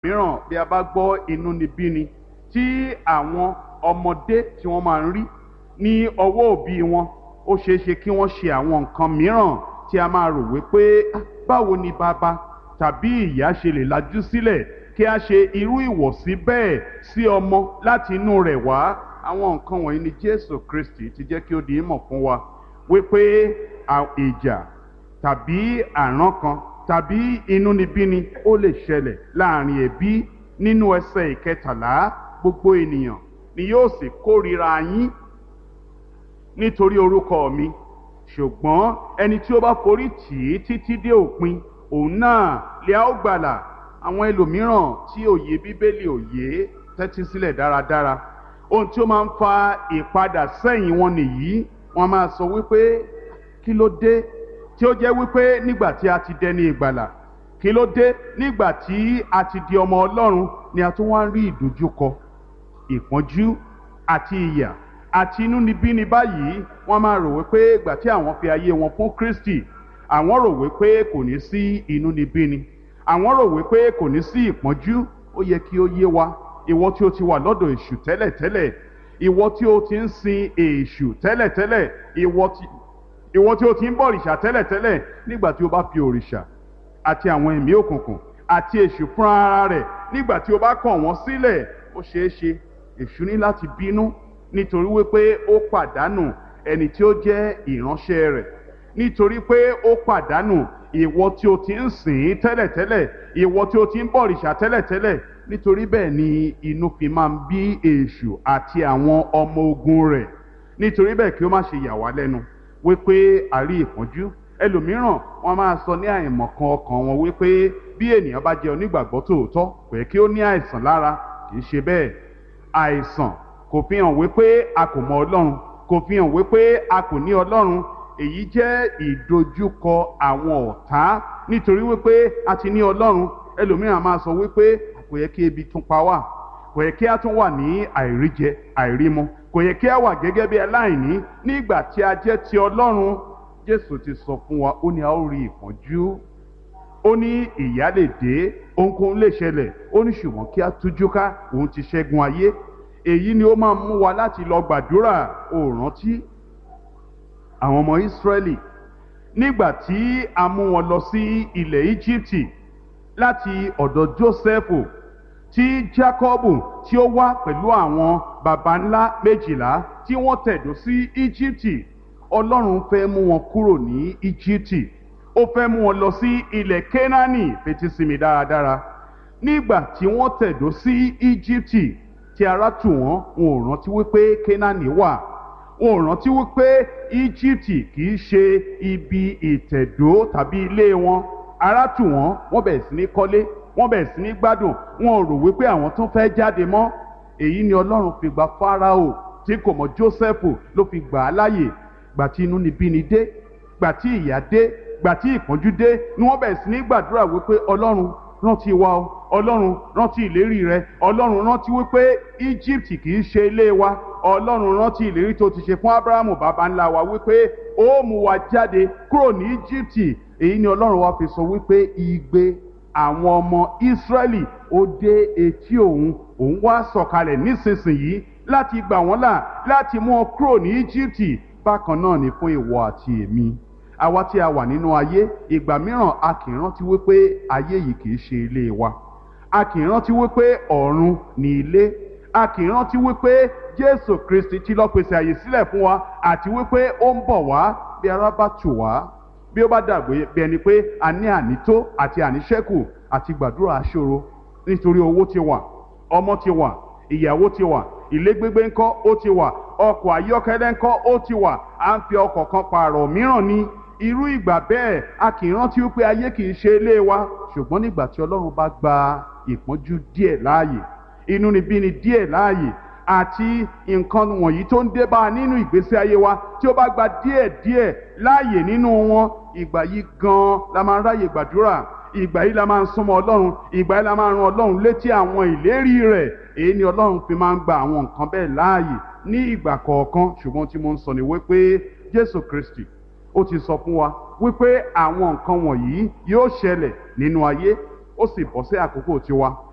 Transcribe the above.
mìíràn bí a bá gbọ́ inúnibíni tí àwọn ọmọdé tí wọ́n máa ń rí ní ọwọ́ òbí wọn ó ṣeé ṣe kí wọ́n ṣe àwọn nǹkan mìíràn tí a máa rò wípé "Ah, báwo ni bàbá tàbí ìyá ṣe lè lajú sílẹ̀ kí a ṣe irú ìwọ̀sí bẹ́ẹ̀ sí ọmọ láti inú rẹ̀ wá àwọn nǹkan wọ̀nyí ni Jésù Kristi ti jẹ́ kí ó di ìmọ̀ fún wa wípé à- ìjà tàbí àrán kan tàbí inúnibíni ó lè ṣẹlẹ̀ láàrin ẹbí nínú ẹsẹ̀ ìkẹtàlá gbogbo ènìyàn ni yóò sì kórìíra yín nítorí orúkọ mi ṣùgbọ́n ẹni tí ó bá forí tì í títí dé òpin òun náà lè á ó gbàlà àwọn ẹlòmíràn tí òye bíbélì òye tẹ́tí sílẹ̀ dáradára ohun tí ó máa ń fa ìpadà sẹ́yìn wọn nìyí wọ́n máa sọ wípé kí ló dé tí ó jẹ́ wípé nígbà tí a ti dẹni ìgbàlà kí ló dé nígbà tí a ti di ọmọ ọlọ́run ni a tún wá ń rí ìdojúkọ ìpọ́njú àti ìyà àti inúnibíni báyìí wọ́n máa rò wípé ìgbà tí àwọn fi ayé wọn fún Kristi àwọn rò wípé kò ní sí inúnibíni àwọn rò wípé kò ní sí ìpọ́njú ó yẹ kí ó yé wa ìwọ tí ó ti wà lọ́dọ̀ èṣù tẹ́lẹ̀tẹ́lẹ̀ ìwọ tí ó ti ń sin èṣù tẹ́lẹ̀tẹ́lẹ̀ ìwọ tí ìwọ tí ó ti ń bọ òrìṣà tẹ́lẹ̀tẹ́lẹ̀ nígbà tí o bá fi òrìṣà àti àwọn ẹ̀mí òkùnkùn àti èṣù fún ara rẹ̀ nígbà tí o bá kọ̀ wọ́n sílẹ̀ ó ṣeé ṣe èṣù ní láti bínú nítorí wípé ó pàdánù ẹni tí ó jẹ́ ìránṣẹ́ rẹ̀ nítorí pé ó pàdánù ìwọ tí o ti ń sìn ín tẹ́lẹ̀tẹ́lẹ̀ ìwọ tí o ti ń bọ òrìṣà tẹ́lẹ̀tẹ́lẹ̀ nítorí bẹ́ẹ̀ ni inú fi máa ń bí èṣù àti àwọn ọmọ ogun rẹ̀ nítorí bẹ́ẹ̀ kí ó má ṣe yà wá lẹ́nu wípé àrí ìpọ́njú ẹlòmíràn wọn máa sọ ní àìmọ̀kan ọkàn wọn wípé bí ènìyàn bá jẹ́ onígbàgbọ́ tòótọ́ pé kí ó ní àìsàn lára kì í ṣe bẹ́ẹ̀ àìsàn kò fi hàn wípé a kò mọ ọlọ́run kò fi hàn wípé a kò ní ọlọ́run èyí jẹ́ ìdojúkọ àwọn ọ̀tá nítorí wípé a ti ní ọlọ́run ẹlòmíràn máa sọ wípé kò yẹ kí ebi tún pa wá kò yẹ kí a tún wà ní àìríjẹ àìrímu kò yẹ kí a wà gẹ́gẹ́ bí aláìní nígbà tí a jẹ́ ti ọlọ́run jésù ti sọ fún wa ó ní a ó rí ìpọ́njú ó ní ìyà lè dé ohunkóhun lè ṣẹlẹ̀ ó ní ṣùgbọ́n kí a tújú ká òun ti ṣẹ́gun ayé èyí ni ó máa mú wa láti lọ gbàdúrà ó rántí àwọn ọmọ ìsírẹ́lì nígbà tí a mú wọn lọ sí ilẹ̀ íjíbítì láti ọ̀dọ̀ jósẹ́fù tí jákọ́bù tí ó wá pẹ̀lú àwọn baba ńlá méjìlá tí wọ́n tẹ̀dó sí íjíbítì ọlọ́run fẹ́ mú wọn kúrò ní íjíbítì ó fẹ́ mú wọn lọ sí ilẹ̀ kénáánì fetí sí mi dáradára nígbà tí wọ́n tẹ̀dó sí íjíbítì tí ara tù wọ́n wọn ò rántí wípé kénáánì wà wọn ò rántí wípé íjíbítì kì í ṣe ibi ìtẹ̀dó tàbí ilé wọn ara tù wọ́n wọ́n bẹ̀rẹ̀ sí ní kọ́lé wọ́n bẹ̀rẹ̀ sí ní gbádùn wọn ò rò wípé àwọn tó fẹ́ jáde mọ́ èyí ni ọlọ́run fi gba fáráò tí kò mọ jósẹ́fù ló fi gbà á láàyè gbà tí inú ni bí ni dé gbà tí ìyà dé gbà tí ìpọ́njú dé ni wọ́n bẹ̀rẹ̀ sí ní gbàdúrà wípé ọlọ́run rántí wa o ọlọ́run rántí ìlérí rẹ ọlọ́run rántí wípé egypt kì í ṣe ilé wa ọlọ́run rántí ìlérí tó ti ṣe fún abrahamu baba ńlá wa wípé ó mú wa jáde kúrò ní egypt èyí ni ọlọ́run wa fi sọ wípé igbe àwọn ọmọ israẹli ó dé etí òun òun wá sọ̀kalẹ̀ nísinsìnyí láti gbà wọ́n là láti mú wọn kúrò ní egypt bákan náà ni fún ìwọ àti èmi àwa tí a wà nínú ayé ìgbà mìíràn a kì í rántí wípé ayé yìí kì í ṣe ilé wa a kì í rántí wípé ọ̀run ni ilé a kì í rántí wípé jésù kristi ti lọ pèsè àyè sílẹ̀ fún wa àti wípé ó ń bọ̀ wá bí ara bá tù wá bí ó bá dàgbé bí ẹni pé a ní ànító àti àníṣẹ́kù àti gbàdúrà aṣòro nítorí owó ti wà ọmọ ti wà ìyàwó ti wà ilé gbégbé ńkọ́ ó ti wà ọkọ̀ ayọ́kẹ́lẹ́ ńkọ́ ó ti wà à ń fi ọkọ̀ kan pààrọ̀ mìíràn ní irú ìgbà bẹ́ẹ̀ a kì í rántí wípé ayé kì í ṣe ilé wa ṣùgbọ́n nígbà tí ọlọ́run bá gba ìpọ́njú díẹ̀ láàyè inúnibíni díẹ̀ láàyè àti nǹkan wọ̀nyí tó ń dé bá a nínú ìgbésí ayé wa tí ó bá gba díẹ̀ díẹ̀ láàyè nínú wọn ìgbà yìí gan-an la máa ń ráyè gbàdúrà ìgbà yìí la máa ń súnmọ́ ọlọ́run ìgbà yìí la máa ń ran ọlọ́run létí àwọn ìlérí rẹ̀ èyí ni ọlọ́run fi máa ń gba àwọn nǹkan bẹ́ẹ̀ láàyè ní ìgbà kọ̀ọ̀kan ṣùgbọ́n tí mo ń sọ ni wípé jésù kristi ó ti sọ fún wa wípé àwọn nǹkan wọ̀nyí yóò ṣẹlẹ̀ nínú ayé ó sì bọ́ sí àkókò tiwa